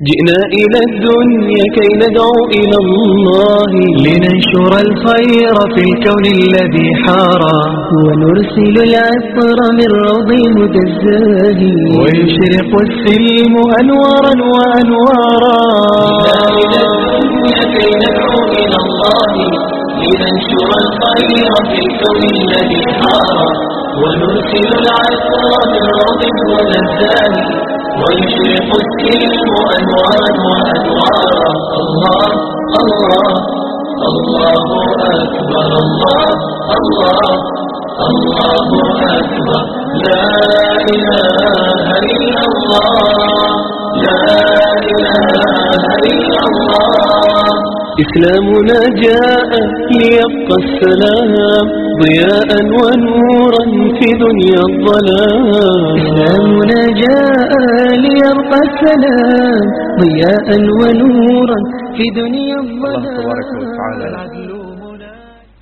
جئنا إلى الدنيا كي ندعو إلى الله لننشر الخير في الكون الذي حارى ونرسل العطر من روض هدى الزاهي ويشرق السلم أنوارا وأنوارا إلى الدنيا كي ندعو إلى الله لننشر الخير في الكون الذي حار ونرسل العطر من روض هدى الزاهي ويشرق السلم أنوارا وأنوارا الله الله الله أكبر الله الله الله أكبر لا إله إلا الله لا إله إلا الله إسلامنا جاء ليبقى السلام ضياء ونورا في دنيا الظلام إسلامنا جاء ليرقى السلام ضياء ونورا في دنيا الظلام الله تبارك وتعالى. العدل هنا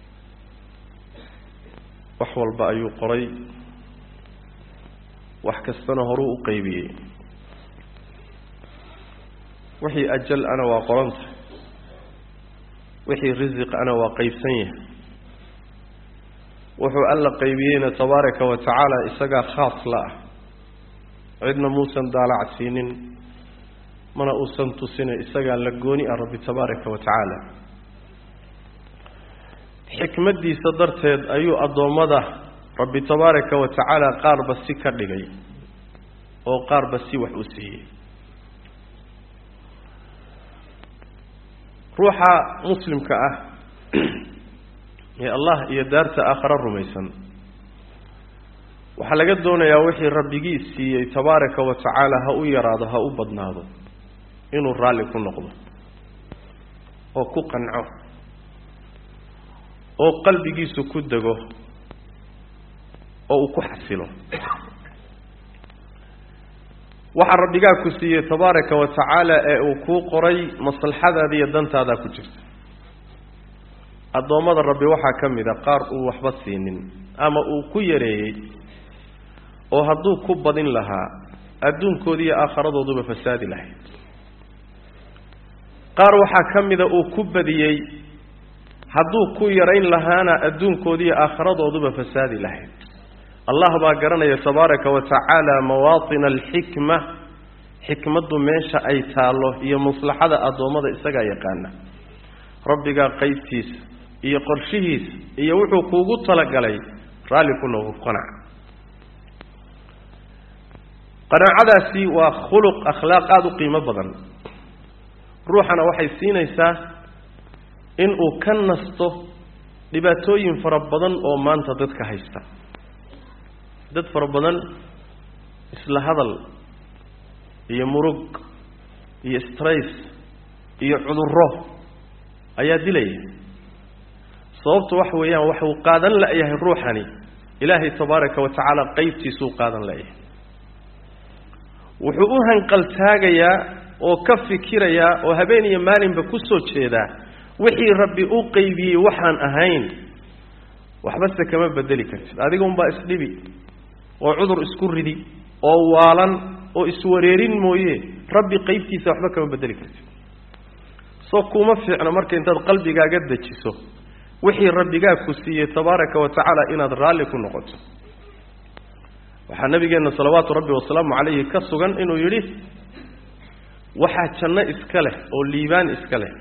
wax walba ayuu qoray wax kastana horuu u qeybiyey wixii ajal ana waa qoranta wixii risiq ana waa qeybsan yahay wuxuu alla qeybiyeyna tabaaraka wa tacaala isagaa khaas la ah cidna muusan daalacsiinin mana uusan tusina isagaa la gooni ah rabbi tabaaraka wa tacaala xikmaddiisa darteed ayuu addoommada rabbi tabaaraka wa tacaala qaarba si ka dhigay oo qaarba si wax u siiyey ruuxa muslimka ah ee allah iyo daarta aakhare rumaysan waxaa laga doonayaa wixii rabbigii siiyey tabaaraka wa tacaala ha u yaraado ha u badnaado inuu raalli ku noqdo oo ku qanco oo qalbigiisu ku dego oo uu ku xasilo waxaa rabbigaa ku siiyey tabaaraka wa tacaala ee uu kuu qoray maslaxadaada iyo dantaadaa ku jirta addoommada rabbi waxaa ka mid a qaar uu waxba siinin ama uu ku yareeyey oo hadduu ku badin lahaa adduunkoodi iyo aakharadooduba fasaadi lahayd qaar waxaa ka mida uu ku badiyey hadduu ku yarayn lahaana adduunkoodi iyo aakharadooduba fasaadi lahayd allah baa garanaya tabaaraka wa tacaala mawaatina alxikma xikmaddu meesha ay taallo iyo maslaxada addoommada isagaa yaqaana rabbigaa qeybtiisa iyo qorshihiisa iyo wuxuu kuugu talagalay raalli ku noogu qanac qanaacadaasi waa khuluq akhlaaq aada u qiimo badan ruuxana waxay siinaysaa inuu ka nasto dhibaatooyin fara badan oo maanta dadka haysta dad fara badan isla hadal iyo murug iyo strays iyo cudurro ayaa dilaya sababtu waxa weeyaan waxuu qaadan la-yahay ruuxani ilaahay tabaaraka wa tacaala qeybtiisuu qaadan la-yahay wuxuu u hanqaltaagayaa oo ka fikirayaa oo habeen iyo maalinba ku soo jeedaa wixii rabbi u qeybiyey waxaan ahayn waxbase kama bedeli kartid adiga unbaa isdhibi oo cudur isku ridi oo waalan oo iswareerin mooye rabbi qeybtiisa waxba kama bedeli kartid soo kuma fiicno marka intaad qalbigaaga dejiso wixii rabbigaa ku siiyey tabaaraka wa tacaala inaad raalli ku noqoto waxaa nabigeenna salawaatu rabbi wasalaamu calayhi ka sugan inuu yidhi waxaa janno iska leh oo liibaan iska leh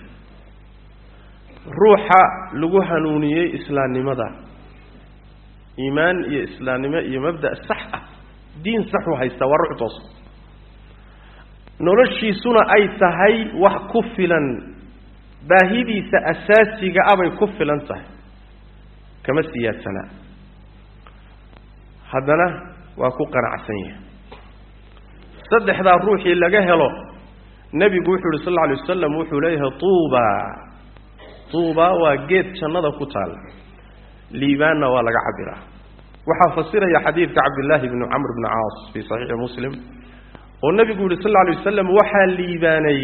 ruuxa lagu hanuuniyey islaamnimada iimaan iyo islaamnimo iyo mabda' sax ah diin saxuu haystaa waa ruux toos noloshiisuna ay tahay wax ku filan baahidiisa asaasiga abay ku filan tahay kama siyaadsanaa haddana waa ku qanacsan yahay saddexdaa ruuxii laga helo nebigu wuxuu yihi sal alla alay wasalam wuxuu leeyahay tuuba tuuba waa geed jannada ku taalla liibaanna waa laga cabiraa waxaa fasiraya xadiidka cabdillaahi bni camr bni caas fii saxiixi muslim oo nebigu yihi sal alla alay wasalam waxaa liibaanay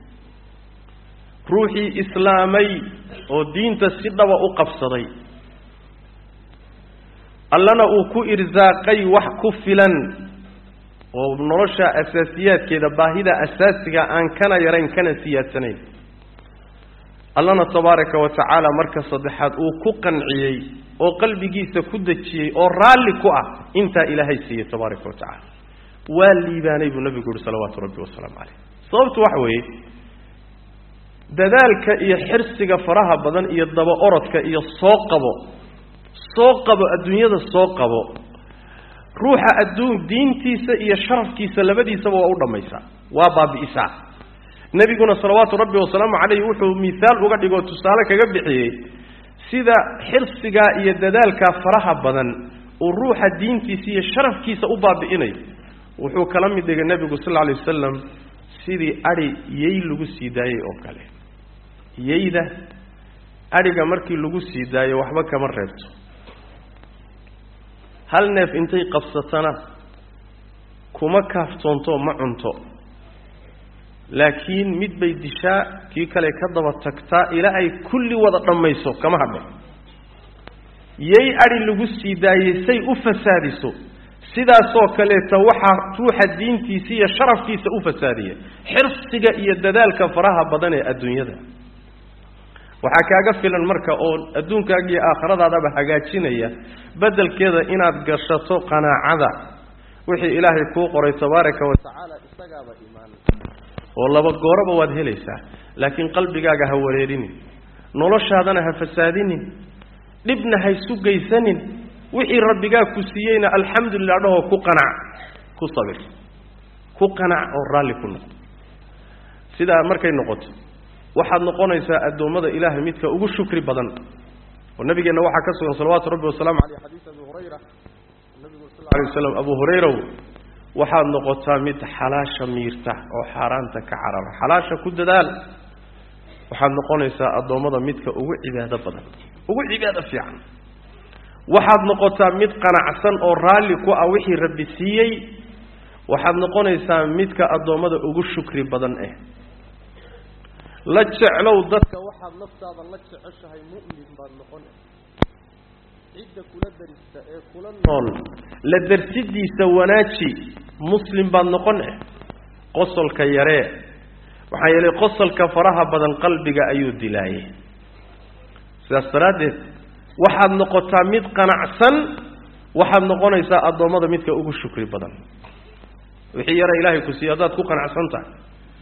ruuxii islaamay oo diinta si dhaba u qabsaday allana uu ku irsaaqay wax ku filan oo nolosha asaasiyaadkeeda baahida asaasiga aan kana yarayn kana siyaadsanayn allana tabaaraka wa tacaala marka saddexaad uu ku qanciyey oo qalbigiisa ku dejiyey oo raalli ku ah intaa ilaahay siiyey tabaaraka wa tacaala waa liibaanay buu nabigu uhi salawaatu rabbi wasalaamu caleyh sababtu waxa weeye dadaalka iyo xirsiga faraha badan iyo daba orodka iyo soo qabo soo qabo adduunyada soo qabo ruuxa adduun diintiisa iyo sharafkiisa labadiisaba waa u dhammaysaa waa baabi'isaa nebiguna salawaatu rabbi wasalaamu caleyh wuxuu mihaal uga dhigoo tusaale kaga bixiyey sida xirsigaa iyo dadaalkaa faraha badan uu ruuxa diintiisa iyo sharafkiisa u baabi'inayo wuxuu kala mid dhigay nebigu sal lla alay wasalam sidii adhi yey lagu sii daayey oo kale yeyda adhiga markii lagu sii daayo waxba kama reebto hal neef intay qabsatana kuma kaaftoonto ma cunto laakiin mid bay dishaa kii kale ka daba tagtaa ilaa ay kulli wada dhammayso kama hadho yey adhi lagu sii daayey say u fasaadiso sidaasoo kaleeta waxaa ruuxa diintiisa iyo sharafkiisa u fasaadiya xirsiga iyo dadaalka faraha badan ee adduunyada waxaa kaaga filan marka oo adduunkaaga iyo aakhiradaadaba hagaajinaya beddelkeeda inaad gashato qanaacada wixii ilaahay kuu qoray tabaaraka wa tacaala isagaaba imaan oo laba gooraba waad helaysaa laakiin qalbigaaga ha wareerinin noloshaadana ha fasaadinin dhibna ha isu geysanin wixii rabbigaa ku siiyeyna alxamdulilah dhahoo ku qanac ku sabir ku qanac oo raalli ku noqo sidaa markay noqoto waxaad noqonaysaa addoommada ilaahay midka ugu shukri badan oo nabigeenna waxaa ka sugan salawaatu rabbi wasalaamu caleyh xadiis abi hurayra nabigu sal alay waslam abu hurayraw waxaad noqotaa mid xalaasha miirta oo xaaraanta ka carara xalaasha ku dadaal waxaad noqonaysaa addoommada midka ugu cibaado badan ugu cibaado fiican waxaad noqotaa mid qanacsan oo raalli ku ah wixii rabbi siiyey waxaad noqonaysaa midka addoommada ugu shukri badan eh la jeclow dadka waxaad naftaada la jeceshahay mu'min baad noqon cidda kula darista ee kula nool la darsidiisa wanaaji muslim baad noqon eh qosolka yaree waxaa yeelay qosolka faraha badan qalbiga ayuu dilaayay sidaas daraaddeed waxaad noqotaa mid qanacsan waxaad noqonaysaa addoommada midka ugu shukri badan wixii yara ilaahay ku siiye haddaad ku qanacsan tahay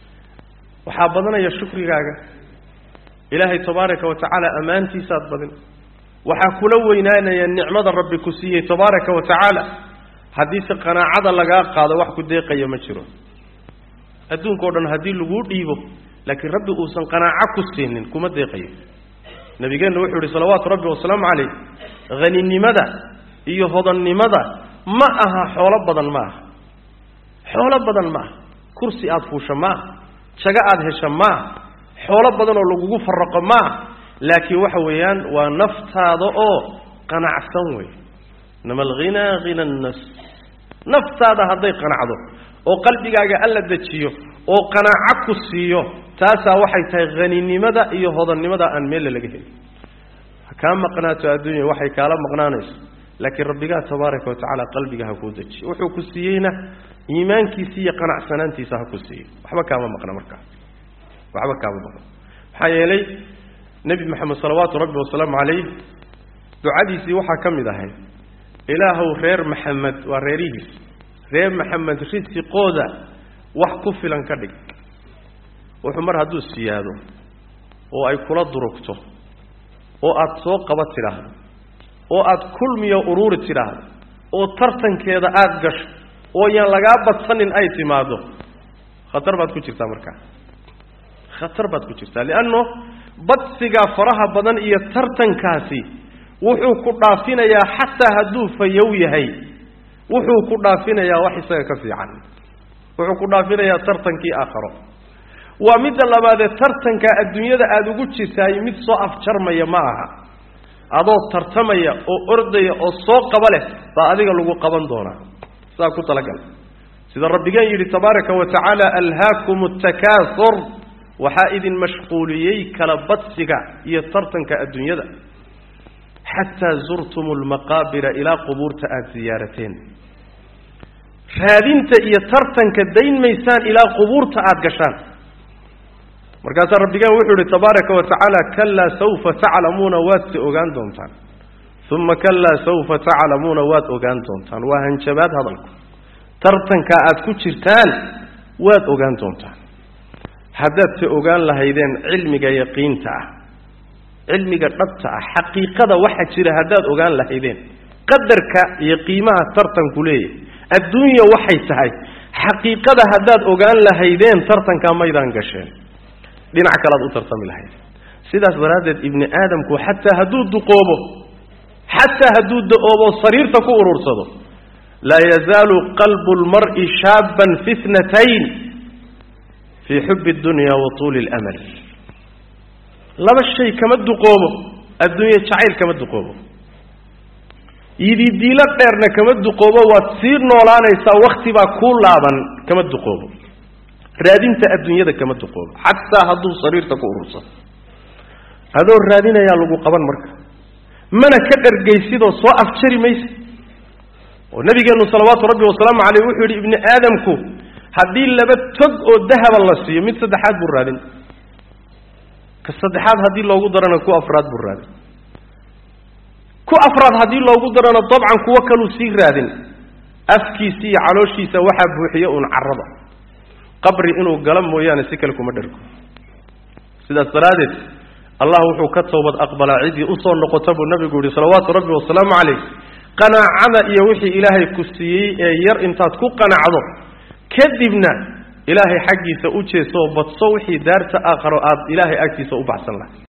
waxaa badanaya shukrigaaga ilaahay tabaaraka wa tacaala ammaantiisaad badin waxaa kula weynaanaya nicmada rabbi ku siiyey tabaaraka wa tacaala haddiise qanaacada lagaa qaado wax ku deeqaya ma jiro adduunkao dhan haddii laguu dhiibo laakiin rabbi uusan qanaaco ku siinin kuma deeqayo nabigeenna wuxuu yihi salawaatu rabbi wasalaamu calayh haninimada iyo hodannimada ma aha xoolo badan ma aha xoolo badan ma aha kursi aada fuusha ma aha jago aada hesha ma aha xoolo badan oo lagugu faraqo ma aha laakiin waxa weeyaan waa naftaada oo qanacsan wey inama alghinaa hina nnas naftaada hadday qanacdo oo qalbigaaga alla dejiyo oo qanaaco ku siiyo taasaa waxay tahay haninimada iyo hodannimada aan meelle laga helin ha kaa maqnaato adduunya waxay kaala maqnaanayso laakiin rabbigaa tabaaraka wa tacaala qalbiga ha kuu dejiyo wuxuu ku siiyeyna iimaankiisa iyo qanacsanaantiisa ha ku siiyo waxba kaama maqna markaa waxba kaama maqna maxaa yeelay nebi moxamed salawaatu rabbi wasalaamu calayh ducadiisii waxaa ka mid ahay ilaahow reer maxamed waa reerihiis reer maxamed risiqooda wax ku filan ka dhig wuxuu mar hadduu siyaado oo ay kula durugto oo aada soo qaba tidhaahdo oo aada kulmiyo uruuri tidhaahdo oo tartankeeda aada gasho oo yaan lagaa badsanin ay timaado khatar baad ku jirtaa markaa khatar baad ku jirtaa lianno badsigaa faraha badan iyo tartankaasi wuxuu ku dhaafinayaa xataa hadduu fayow yahay wuxuu ku dhaafinayaa wax isaga ka fiican wuxuu ku dhaafinayaa tartankii aakharo waa midda labaadee tartanka adduunyada aada ugu jirtaay mid soo afjarmaya ma aha adoo tartamaya oo ordaya oo soo qaba leh baa adiga lagu qaban doonaa sidaa ku talagal sida rabbigeen yidhi tabaaraka wa tacaala alhaakum atakaasur waxaa idin mashquuliyey kala badsiga iyo tartanka adduunyada xataa zurtum lmaqaabira ilaa qubuurta aada siyaarateen raadinta iyo tartanka dayn maysaan ilaa qubuurta aada gashaan markaasaa rabbigaan wuxuu ihi tabaaraka wa tacaala kalaa sawfa taclamuuna waad se ogaan doontaan uma kalaa sawfa taclamuuna waad ogaan doontaan waa hanjabaad hadalku tartanka aad ku jirtaan waad ogaan doontaan haddaad se ogaan lahaydeen cilmiga yaqiinta ah cilmiga dhabta ah xaqiiqada waxa jira haddaad ogaan lahaydeen qadarka iyo qiimaha tartanku leeyahy adduunya waxay tahay xaqiiqada haddaad ogaan lahaydeen tartankaa maydaan gasheen dhinac kalead u tartami lahayd sidaas daraaddeed ibni aadamku xataa hadduu duqoobo xataa hadduu da-oobo sariirta ku urursado laa yazaalu qalbu lmar'i shaaban fi tnatayn fii xubi اdunya wa tuuli اlamal laba shay kama duqoobo adduunye jacayl kama duqoobo yididiilo dheerna kama duqoobo waad sii noolaanaysaa wakti baa kuu laaban kama duqoobo raadinta adduunyada kama duqoobo xataa hadduu sariirta ku urursado adoo raadinayaa lagu qaban marka mana ka dhargaysidoo soo afjari maysa oo nabigeennu salawaatu rabbi wasalaamu caleyh wuxuu yidhi ibni aadamku haddii laba tog oo dahaba la siiyo mid saddexaad buu raadin ka saddexaad haddii loogu darana ku afraad buu raadin ku afraad haddii loogu darana dabcan kuwo kaluu sii raadin afkiisa iyo calooshiisa waxaa buuxiya uun carrada qabri inuu gala mooyaane si kale kuma dhargo sidaas daraaddeed allah wuxuu ka toobad aqbalaa ciddii usoo noqota buu nabigu yihi salawaatu rabbi wasalaamu calayh qanaacada iyo wixii ilaahay ku siiyey ee yar intaad ku qanacdo kadibna ilaahay xaggiisa u jeeso oo badso wixii daarta aakharo aada ilaahay agtiisa u baxsan lahay